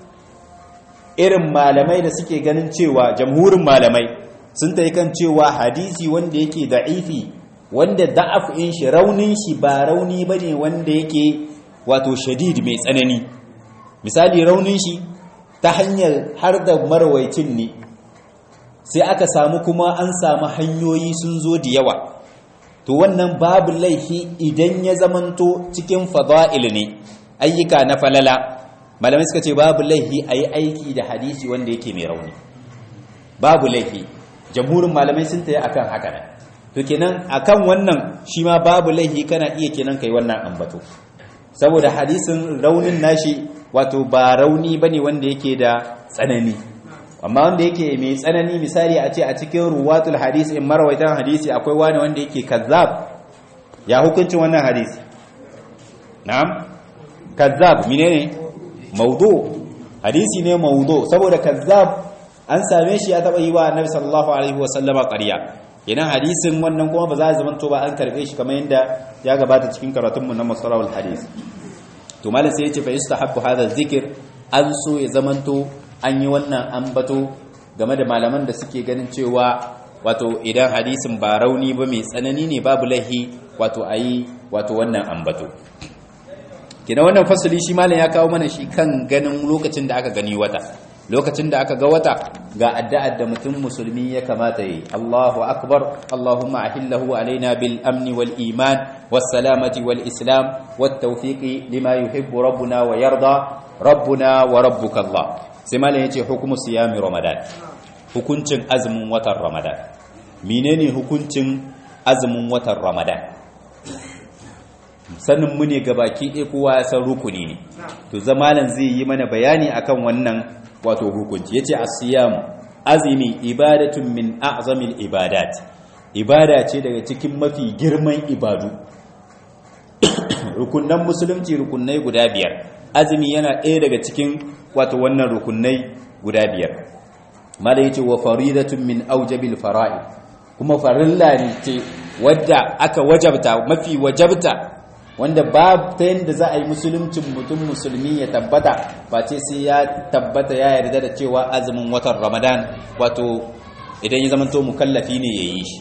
irin malamai da suke ganin cewa jamhurin malamai sun tayi kan cewa hadisi wanda yake da'ifi wanda da'af in shi raunin shi ba rauni bane wanda yake wato shadid mai tsanani misali raunin shi ta hanyar har da marwaicin ne sai aka samu kuma an samu hanyoyi sun zo da yawa to wannan babu laifi idan ya zamanto cikin fada'il ne ayyuka na falala malamai suka ce babu laifi a yi aiki da hadisi wanda yake mai rauni babu laifi jamhurin malamai sun tayi akan haka ne to kenan akan wannan shi ma babu laifi kana iya kenan kai wannan ambato saboda hadisin raunin nashi wato ba rauni bane wanda yake da tsanani amma wanda yake mai tsanani misali a ce a cikin ruwatul hadis in marawaitan hadisi akwai wani wanda yake kazzab ya hukuncin wannan hadisi na'am kazzab menene maudu hadisi ne maudu saboda kazzab an same shi ya taba yi wa annabi sallallahu alaihi wa sallama ƙarya idan hadisin wannan kuma ba za a zamanto ba an karbe shi kamar yadda ya gabata cikin karatunmu na masalawul hadis to malam sai yace fa yustahabbu hadha dhikr an so ya zamanto an yi wannan ambato game da malaman da suke ganin cewa wato idan hadisin ba rauni ba mai tsanani ne babu lahi wato ayi wato wannan ambato kina wannan fasali shi malam ya kawo mana shi kan ganin lokacin da aka gani wata lokacin da aka ga wata ga addu'ar da mutum musulmi ya kamata yi Allahu akbar Allahumma ahillahu alaina bil amni wal iman was salamati wal islam wat tawfiqi lima yuhibbu rabbuna wa yarda rabbuna wa rabbuka Allah sai malam yace hukumu siyami ramadan hukuncin azumin watan ramadan menene hukuncin azumin watan ramadan sanin mu ne gabaki ɗaya kowa ya san rukuni ne to zamanin zai yi mana bayani akan wannan wato hukunci yace as-siyam azmi ibadatun min a'zamil ibadat ibada ce daga cikin mafi girman ibadu rukunnan musulunci rukunnai guda biyar azumi yana ɗaya daga cikin wato wannan rukunnai guda biyar mala yace wa faridatun min aujabil fara'i kuma farilla ne ce wadda aka wajabta mafi wajabta wanda ba ta yadda za a yi musuluncin mutum musulmi ya tabbata ba ce sai ya tabbata ya yarda da cewa azumin watan ramadan wato idan ya zamanto mukallafi ne ya yi shi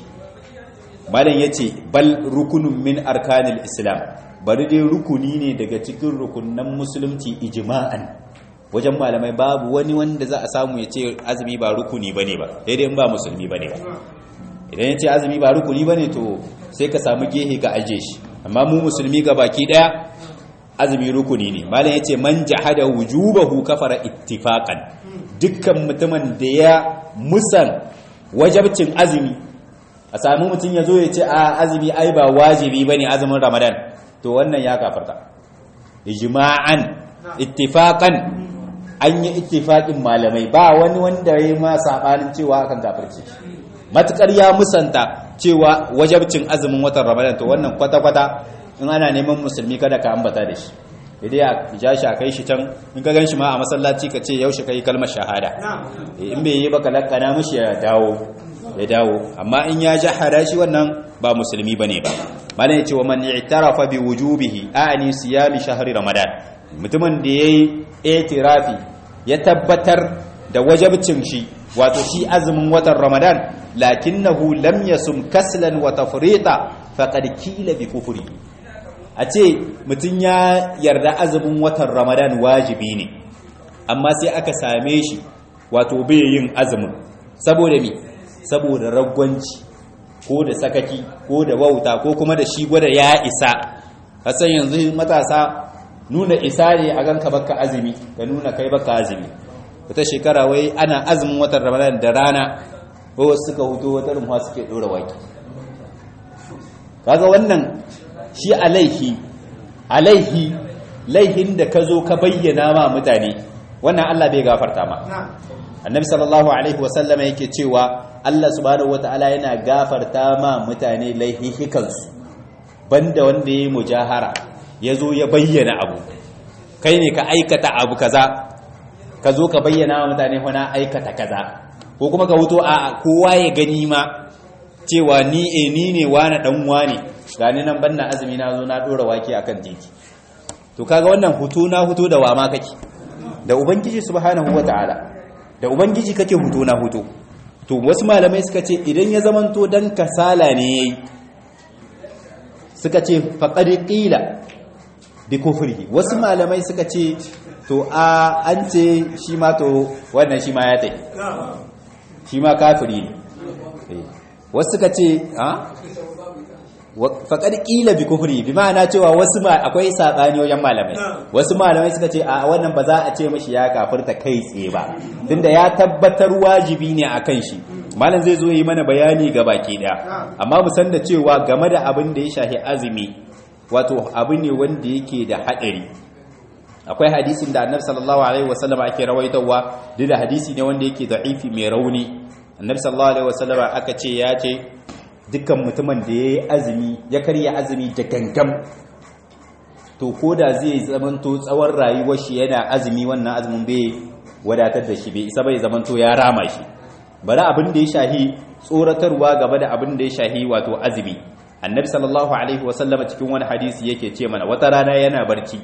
malam ya ce bal rukunin min arkanil islam bari dai rukuni ne daga cikin rukunan musulunci ijma'an wajen malamai babu wani wanda za a samu ya ce azumi ba rukuni ba ne ba daidai in ba musulmi ba ne ba idan ya ce azumi ba rukuni ba ne to sai ka samu gehe ka aje shi amma mu musulmi ga baki daya azumi rukuni ne malam yace man jahada wujubahu kafara ittifaqan dukkan mutumin da ya musan wajabcin azumi a samu mutum ya zo ya ce a azumi ai ba wajibi bane azumin ramadan to wannan ya kafarta ijma'an ittifaqan an yi ittifaqin malamai ba wani wanda ya ma sabanin cewa akan kafirci matukar ya musanta cewa wajabcin azumin watan ramadan to wannan kwata-kwata in ana neman musulmi kada ka ambata da shi idan ya ja shi a kai shi can in ka gan shi ma a masallaci ka ce yaushe kai kalmar shahada in bai yi baka lakana mishi ya dawo ya dawo amma in ya jahara shi wannan ba musulmi bane ba malam ya ce wa man i'tarafa bi wujubihi a'ani siyami shahri ramadan mutumin da yayi i'tirafi ya tabbatar da wajabcin shi wato shi azumin watan ramadan lakinnahu lam yasum kaslan wa tafrita faqad kila bi kufri a ce mutun ya yarda azumin watan ramadan wajibi ne amma sai aka same shi wato bai yin azumin saboda me saboda ragwanci ko da sakaki ko da wauta ko kuma da shi gwada ya isa hasan yanzu matasa nuna isa ne a ganka baka azumi ka nuna kai baka azumi wata shekara wai ana azumin watan ramadan da rana ko suka huto wata rumfa suke dora waki kaga wannan shi alaihi alaihi laihin da ka zo ka bayyana ma mutane wannan Allah bai gafarta ma annabi sallallahu alaihi wasallam yake cewa Allah subhanahu wataala yana gafarta ma mutane laihihikansu banda wanda yayi mujahara yazo ya bayyana abu kai ne ka aikata abu kaza ka zo ka bayyana wa mutane wana aikata kaza ko kuma ka wuto a kowa ya gani ma cewa ni e ni ne wani dan wani gani nan banna azumi na zo na dora waki akan titi to kaga wannan hutu na hutu da wama kake da ubangiji subhanahu wataala da ubangiji kake hutu na hutu to wasu malamai suka ce idan ya zamanto dan kasala ne yayi suka ce faqad qila bi kufrihi wasu malamai suka ce to a an ce shi ma to wannan shi ma ya tai shi ma kafiri ne wasu suka ce a faƙar ƙila bi kufri bi ma'ana cewa wasu ma akwai saɓani wajen malamai wasu malamai suka ce a wannan ba za a ce mashi ya kafirta kai tsaye ba tunda ya tabbatar wajibi ne a kan shi malam zai zo yi mana bayani ga baki ɗaya amma mu san da cewa game da abin da ya shahi azumi wato abu ne wanda yake da haɗari akwai hadisin da annabi sallallahu alaihi wasallam ake rawaitowa duk da hadisi ne wanda yake da'ifi mai rauni annabi sallallahu alaihi wasallam aka ce ya ce dukkan mutumin da yayi azumi ya karya azumi da gangam to koda zai zamanto tsawon rayuwar shi yana azumi wannan azumin bai wadatar da shi bai isa bai zamanto ya rama shi bari abin da ya shahi tsoratarwa gaba da abin da ya shahi wato azumi annabi sallallahu alaihi wasallam cikin wani hadisi yake ce mana wata rana yana barci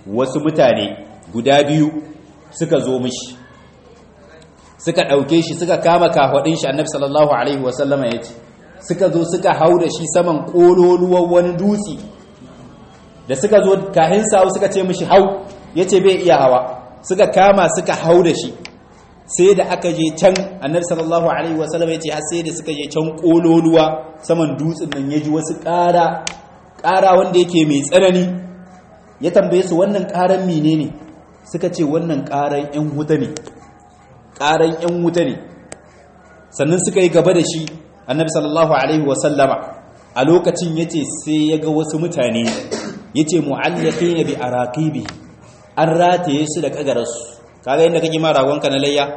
wasu mutane guda biyu suka zo mishi suka ɗauke shi suka kama kafaɗin shi annabi sallallahu alaihi wasallama ya ce suka zo suka hau da shi saman ƙololuwan wani dutse da suka zo kahin sawu suka ce mishi hau ya ce bai iya hawa suka kama suka hau da shi sai da aka je can annabi sallallahu alaihi wasallam ya ce har sai da suka je can kololuwa saman dutsen nan ya ji wasu ƙara ƙara wanda yake mai tsanani ya tambaye su wannan ƙaran menene suka ce wannan ƙaran ƴan wuta ne ƙaran ƴan wuta ne sannan suka yi gaba da shi annabi sallallahu alaihi wasallama a lokacin yace sai ya ga wasu mutane yace mu'allaqina bi araqibi an rataye su da kagararsu kaga inda kake ma ragonka na layya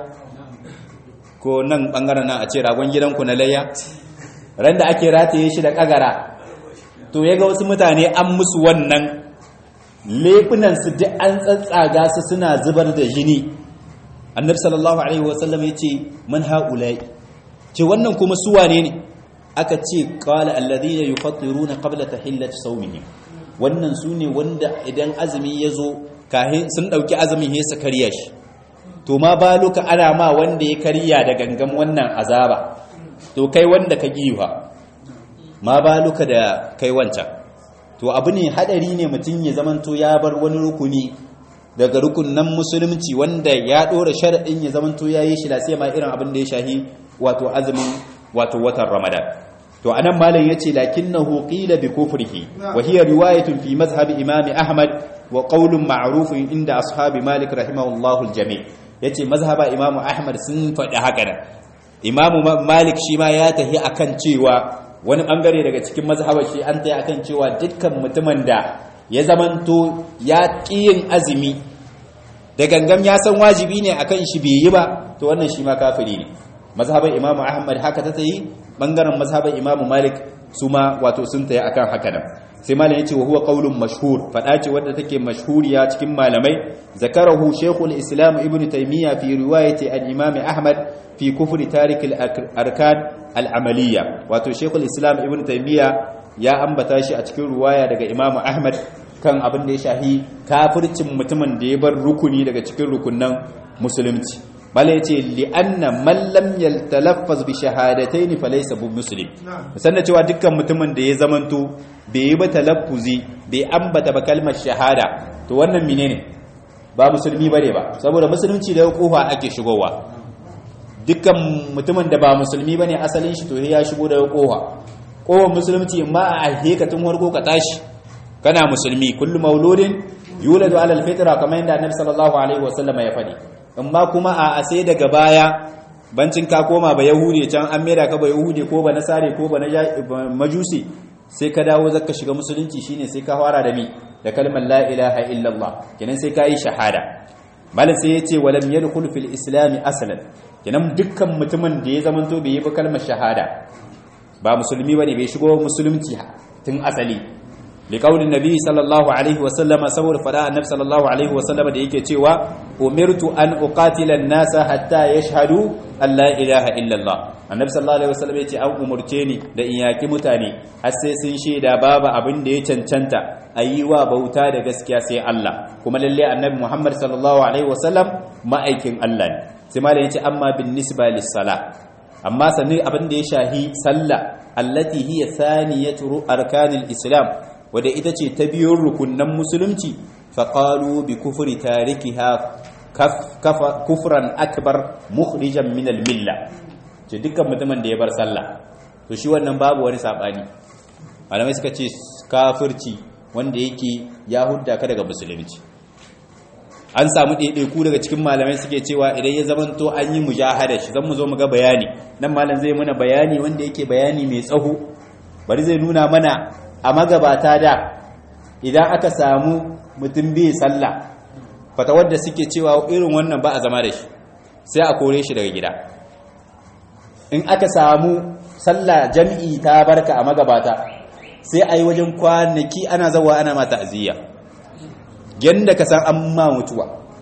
ko nan bangaren nan a ce ragon gidanku na layya ran da ake rataye shi da kagara to yaga wasu mutane an musu wannan lefunan su duk an tsatsaga su suna zubar da jini annabi sallallahu alaihi wasallam yace man haula'i ce wannan kuma su wane ne aka ce qala alladhina yufattiruna qabla tahillati sawmihim wannan su ne wanda idan azumi ya zo kahin sun ɗauki azumin ya su karya shi to ma ba luka ana ma wanda ya karya da gangan wannan azaba to kai wanda ka giwa ma ba luka da kai wancan to abu ne hadari ne mutum ya zamanto ya bar wani rukuni daga rukunan musulunci wanda ya ɗora sharaɗin ya zamanto ya yi shi sai ma irin abin da ya shahi wato azumin wato watan ramadan to anan malam yace lakinnahu qila bi kufrihi wa hiya riwayatun fi mazhab imam ahmad wa qawlun ma'rufun inda ashabi malik rahimahullahu aljami yace mazhaba imam ahmad sun faɗi haka nan imam malik shi ma ya tahi akan cewa wani bangare daga cikin mazhabar shi an tayi akan cewa dukkan mutumin da ya zamanto ya yin azumi da gangam ya san wajibi ne akan shi bai yi ba to wannan shi ma kafiri ne mazhabar imam ahmad haka ta tayi bangaren mazhaban imamu malik su ma wato sun taya akan haka nan sai malam yace wa huwa qaulun mashhur fada ce wadda take mashhuriya cikin malamai zakarahu shaykhul islam ibnu taymiya fi riwayati al-imam ahmad fi kufri tarik al-arkan al-amaliyya wato shaykhul islam ibnu taymiya ya ambata shi a cikin riwaya daga imam ahmad kan abin da ya shahi kafircin mutumin da ya bar rukuni daga cikin rukunnan musulunci bala ya ce li'anna mallam yaltalaffaz bi shahadataini falaysa bu muslim sannan cewa dukkan mutumin da ya zamanto bai yi ba talaffuzi bai ambata ba kalmar shahada to wannan menene ba musulmi bane ba saboda musulunci da kofa ake shigowa dukkan mutumin da ba musulmi bane asalin shi to ya shigo da kofa kofar musulunci ma a aheka tun warko ka tashi kana musulmi kullu mauludin yuladu ala alfitra kamar yadda annabi sallallahu alaihi wasallam ya faɗi amma kuma a sai daga baya bancin ka koma ba yahudi can an mera ka ba yahudi ko ba nasare ko ba majusi sai ka dawo zaka shiga musulunci shine sai ka fara da mi da kalmar la ilaha illallah kenan sai ka yi shahada malam sai yace walam yadkhul fil islam aslan kenan dukkan mutumin da ya zamanto bai yi ba kalmar shahada ba musulmi bane bai shigo musulunci tun asali liƙaunin nabi sallallahu alaihi wasallama saboda fada annabi sallallahu alaihi wasallama da yake cewa umirtu an uqatila an-nasa hatta yashhadu an la ilaha illallah annabi sallallahu alaihi wasallama yace an umurce ni da in yaki mutane har sai sun shaida babu abin da ya cancanta ayiwa bauta da gaskiya sai Allah kuma lalle annabi Muhammad sallallahu alaihi wasallam ma'aikin Allah ne sai malam yace amma bin nisba lis-sala amma sanin abin da ya shahi sallah allati hiya thaniyatu arkanil islam wadda ita ce ta biyun rukunan musulunci faƙalu bi kufuri tarikiha kufran akbar mukhrijan min milla ce dukkan mutumin da ya bar sallah to shi wannan babu wani sabani malamai suka ce kafirci wanda yake ya hudda ka daga musulunci an samu ɗaiɗaiku daga cikin malamai suke cewa idan ya zamanto an yi mujahada shi zan mu zo mu ga bayani nan malam zai mana bayani wanda yake bayani mai tsaho bari zai nuna mana a magabata da idan aka samu mutum bai sallah fata wadda suke cewa irin wannan ba a zama da shi sai a kore shi daga gida in aka samu sallah jam'i ta barka a magabata sai a yi wajen kwanaki ana zawa ana mata aziya yadda ka san an ma mutuwa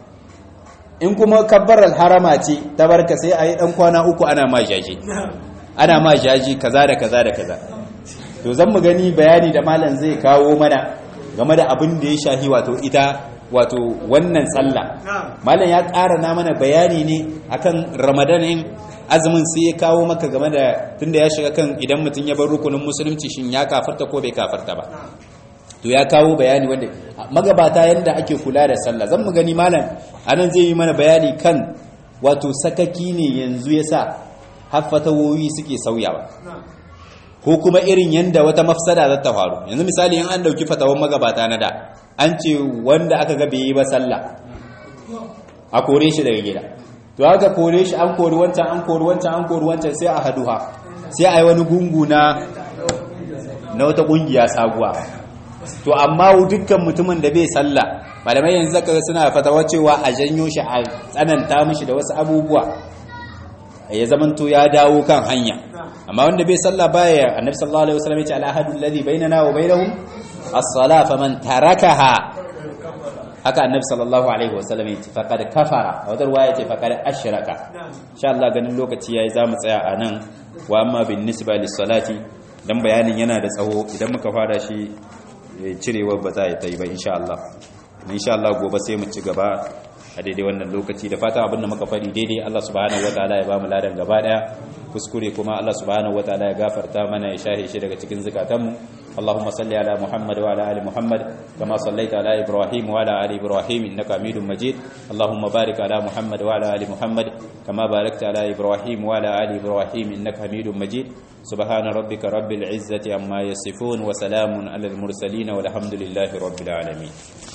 in kuma kabbarar harama ce ta barka sai a yi ɗan kwana uku ana ma jaji ana ma jaji kaza da kaza da kaza to zan mu gani bayani da malam zai kawo mana game da abin da ya shahi wato ita wato wannan sallah malam ya ƙara na mana bayani ne akan ramadanin azumin sai ya kawo maka game da tunda ya shiga kan idan mutum ya bar rukunin musulunci shin ya kafarta ko bai kafarta ba to ya kawo bayani wanda magabata yanda ake kula da sallah zan mu gani malam anan zai yi mana bayani kan wato sakaki ne yanzu yasa haffatawoyi suke sauyawa ko kuma irin yanda wata mafsada za ta faru yanzu misali in an dauki fatawan magabata na da an ce wanda aka ga bai yi ba sallah a kore shi daga gida to aka kore shi an kori wancan an kori wancan an kori wancan sai a haduha sai a yi wani gungu na na wata kungiya sabuwa to amma dukkan mutumin da bai sallah malamai yanzu zaka suna fatawa cewa a janyo shi a tsananta mishi da wasu abubuwa ya zamanto ya dawo kan hanya amma wanda bai sallah baya annabi sallallahu alaihi wasallam ya ce al-ahadu alladhi bainana wa bainahum as-salah faman tarakaha haka annabi sallallahu alaihi wasallam ya ce faqad kafara a wadar waya ce faqad ashraka insha Allah ganin lokaci yayi zamu tsaya a nan wa amma bin nisba lis-salati dan bayanin yana da tsawo idan muka fara shi cirewa ba za ta yi ba insha Allah insha Allah gobe sai mu ci gaba a daidai wannan lokaci da fata abinda muka faɗi daidai Allah subhanahu wataala ya ba mu ladan gaba daya kuskure kuma Allah subhanahu wataala ya gafarta mana ya shahe shi daga cikin zakatanmu اللهم صل على محمد وعلى ال محمد كما صليت على ابراهيم وعلى ال ابراهيم انك حميد مجيد اللهم بارك على محمد وعلى ال محمد كما باركت على ابراهيم وعلى ال ابراهيم انك حميد مجيد سبحان ربك رب العزه عما يصفون وسلام على المرسلين والحمد لله رب العالمين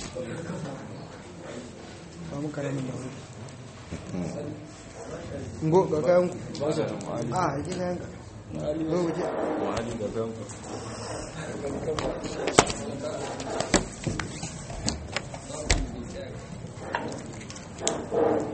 ngo ga kayan ku a yake kayan ka ngo waje Thank you.